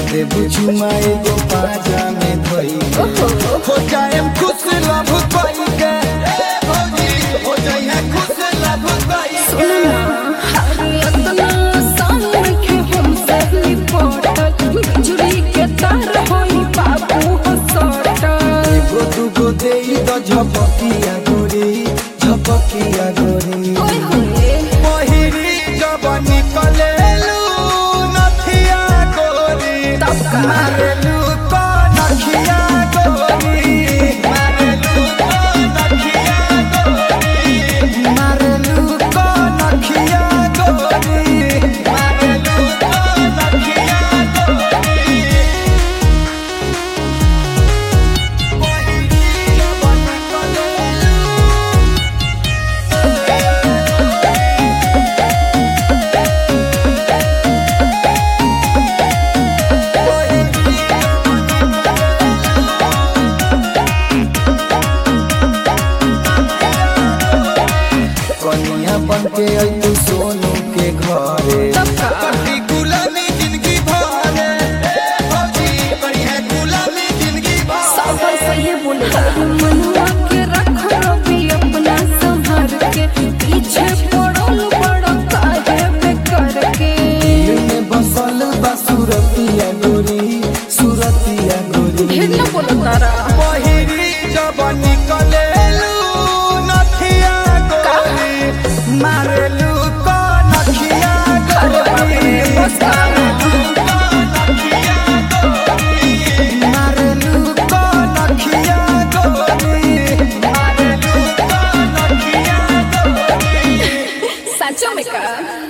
देबू चुमा एगो पाजा में धोई ओहो हो जाए खुश लभ पाई के ए भौजी हो जाए खुश लभ पाई के इतना आसान नइखे हमसे निपटल बिजुली के तार होई बाबू हो सटल एगो दूगो देई द झपकिया गोरी झपकिया गोरी ओए होए पहिरी जब निकलेलू नथिया गोरी तब का? मारेलू तो नथिया गोरी मारेलू तो नथिया गोरी मारेलू तो नथिया गोरी मारेलू तो नथिया गोरी पहिरी जब निकलेलू कनिया बन के अइतू सोनू के घरे तब का? कटी गुलामी जिंदगी भरे ए भौजी बढ़िया गुलामी जिंदगी भरे साबर सही बोले मनुआ के रख रवि अपना संभाल के पीछे पड़ल बड़ काहे बेकर के दिल में बसल बा सुरतिया गोरी सुरतिया गोरी ढेर न बोलो तारा पहिरी जब निकलेलू नथिया गोरी मारेलू को नथिया अरे बाप रे, गोरी बस का? मारेलू को नथिया गोरी मारेलू को नथिया गोरी सचो में का